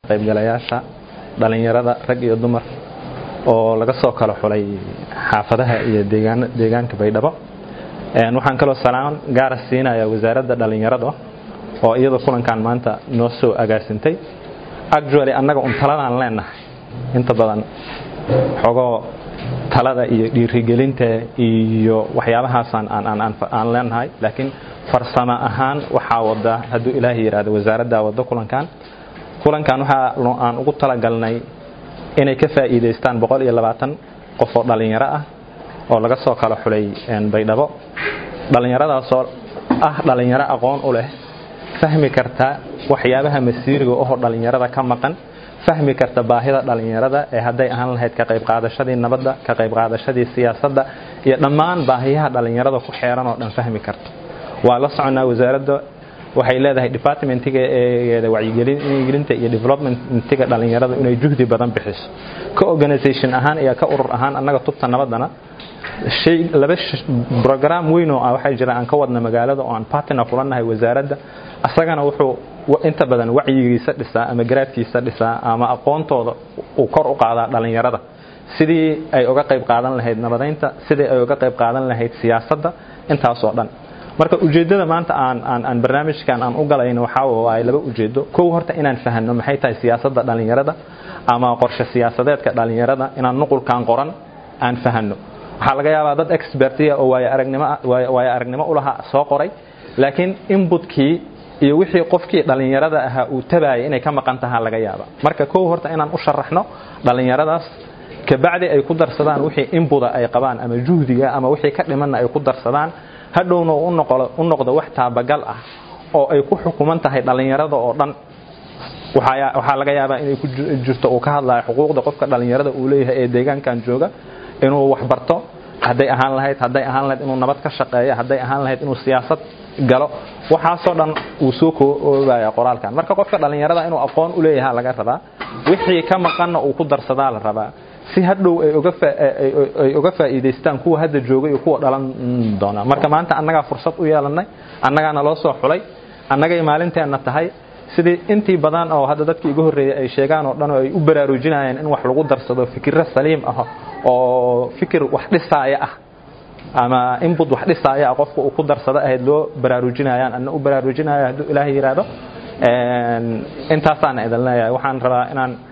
qaybgalayaasha dhallinyarada rag iyo dumar oo laga soo kala xulay xaafadaha iyo deegaanka baydhabo waxaan kaloo salaan gaara siinaya wasaaradda dhallinyarada oo iyada kulankan maanta noo soo agaasintay actually annaga un taladaan leenahay inta badan xogoo talada iyo dhiirigelinta iyo waxyaabahaasaan aan leenahay laakiin farsamo ahaan waxaa wada hadduu ilaahay yidhaahdo wasaaraddaa wada kulankan kulankan waxaa aan ugu talagalnay inay ka faa'iidaystaan boqol iyo labaatan qof oo dhallinyaro ah oo laga soo kala xulay baydhabo dhallinyaradaasoo ah dhallinyaro aqoon u leh fahmi karta waxyaabaha masiiriga ohoo dhallinyarada ka maqan fahmi karta baahida dhallinyarada ee hadday ahaan lahayd ka qayb qaadashadii nabadda ka qayb qaadashadii siyaasadda iyo dhammaan baahiyaha dhallinyarada ku xeeran oo dhan fahmi karta waa la soconaa wasaaradda waxay leedahay departmentiga eegeeda wacyigelinta iyo developmentiga dhallinyarada inay juhdi badan bixiso ka organisation ahaan iyo ka urur ahaan annaga tubta nabaddana shay laba brogram weyn oo ah waxaa jira aan ka wadna magaalada oo aan partner kula nahay wasaaradda asagana wuxuu inta badan wacyigiisa dhisaa ama garaadkiisa dhisaa ama aqoontooda uu kor u qaadaa dhallinyarada sidii ay uga qayb qaadan lahayd nabadaynta sidii ay uga qayb qaadan lahayd siyaasadda intaasoo dhan marka ujeeddada maanta aan aan aan barnaamijkan aan u galayno waxaa waaye laba ujeeddo kow horta inaan fahanno maxay tahay siyaasadda dhallinyarada ama qorshe siyaasadeedka dhallinyarada inaan nuqulkan qoran aan fahanno waxaa laga yaabaa dad expertiya oo waayo aragnimo waayo aragnimo u lahaa soo qoray laakiin inputkii iyo wixii qofkii dhallinyarada ahaa uu tabaayay inay ka maqan tahaa laga yaaba marka kow horta inaan u sharaxno dhallinyaradaas kabacdi ay ku darsadaan wixii inbuda ay qabaan ama juhdiga ama wixii ka dhimanna ay ku darsadaan hadhowna u noqdo wax taabagal ah oo ay ku xukuman tahay dhallinyarada oo dhan waxaa laga yaabaa inay ku jirto uu ka hadlayo xuquuqda qofka dhallinyarada uu leeyahay ee deegaankan jooga inuu waxbarto hadday ahaan lahayd hadday ahaan lahayd inuu nabad ka shaqeeyo hadday ahaan lahayd inuu siyaasad galo waxaasoo dhan uu soo koobaya qoraalkan marka qofka dhallinyarada inuu aqoon u leeyaha laga rabaa wixii ka maqanna uu ku darsadaa la rabaa si hadhow ay uga faa'iidaystaan kuwa hadda jooga iyo kuwa dhalan doona marka maanta annagaa fursad u yeelanay annagaana loo soo xulay annagay maalinteenna tahay sidii intii badan oo hadda dadkii iga horreeyay ay sheegaan oo dhan oo ay u baraarujinayeen in wax lagu darsado fikirro saliim ah oo fikir wax dhisaaya ah ama inbut wax dhisaaya ah qofka uu ku darsado ahayd loo baraarujinayaan anna u baraarujinaya hadduu ilaahay yidhaahdo intaasaana idin leeyahay waxaan rabaa inaan